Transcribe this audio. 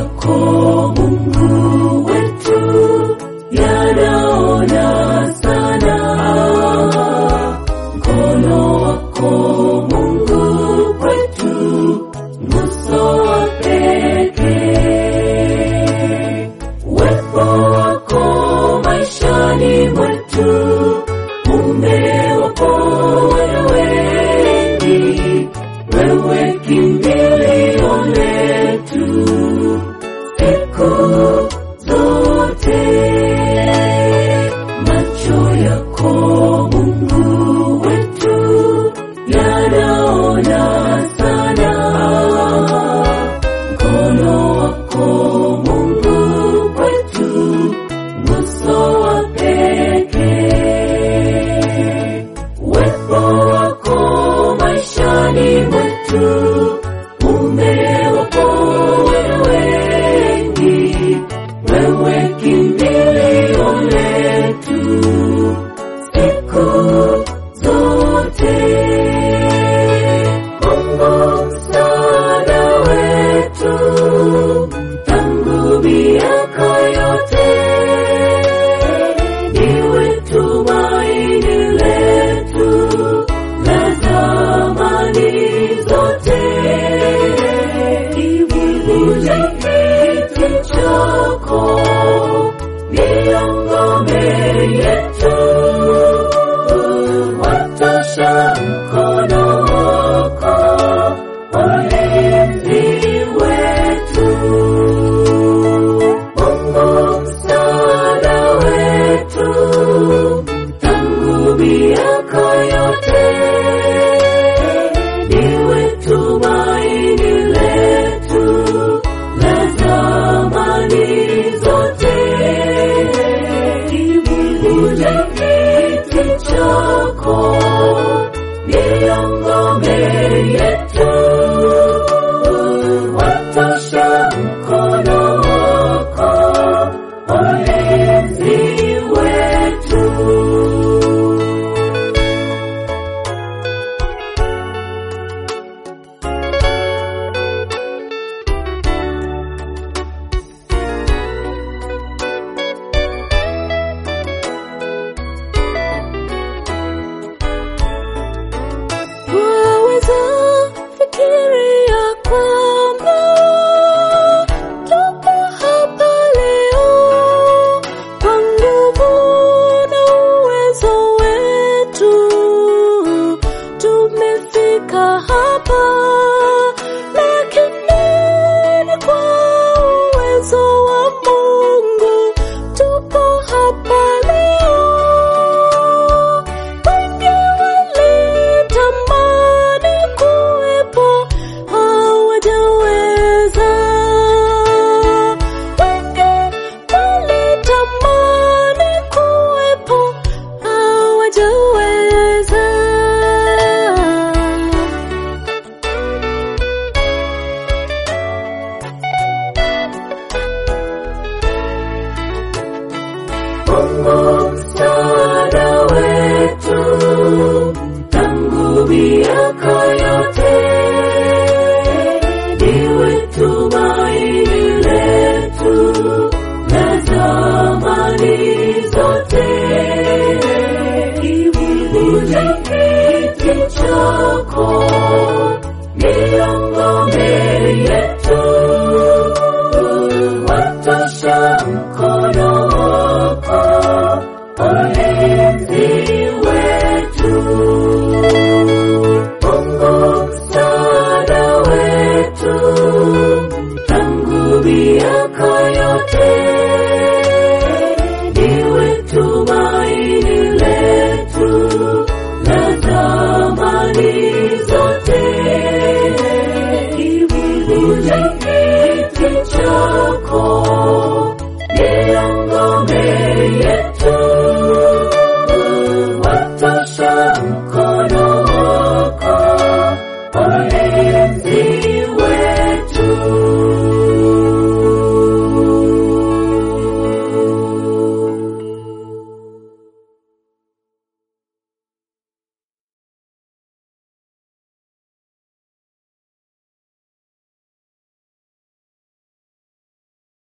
yako Mungu wetu yanaona sana, mkono wako Mungu kwetu, nguso wa pekee, uwepo wako maishani mwetu umewaponya wengi, wewe kimbilio letu siku zote. Macho yako Mungu wetu yanaona sana, mkono wako Mungu kwetu, nguso wa pekee, uwepo wako maishani mwetu umewaponya wengi, wewe kimbilio letu siku zote. Mungu msaada wetu tangu miaka yote, ndiwe tumaini letu la zamani zote. Kivuli kiti chako ndiyo ngome yetu, watosha mkono wako ulinzi wetu. Mungu msaada wetu tangu miaka yote, ndiwe tumaini letu la zamani zote. Kivuli kiti chako ndiyo ngome yetu, watosha mkono wako ulinzi wetu. Waweza fikiria kwamba tupo hapa leo kwa nguvu na uwezo wetu, tumefika hapa, lakini ni kwa uwezo wa Mungu tupo hapa leo. Wengi walitamani kuwepo hawajaweza. Wengi walitamani kuwepo hawajaweza. Mungu msaada wetu tangu miaka yote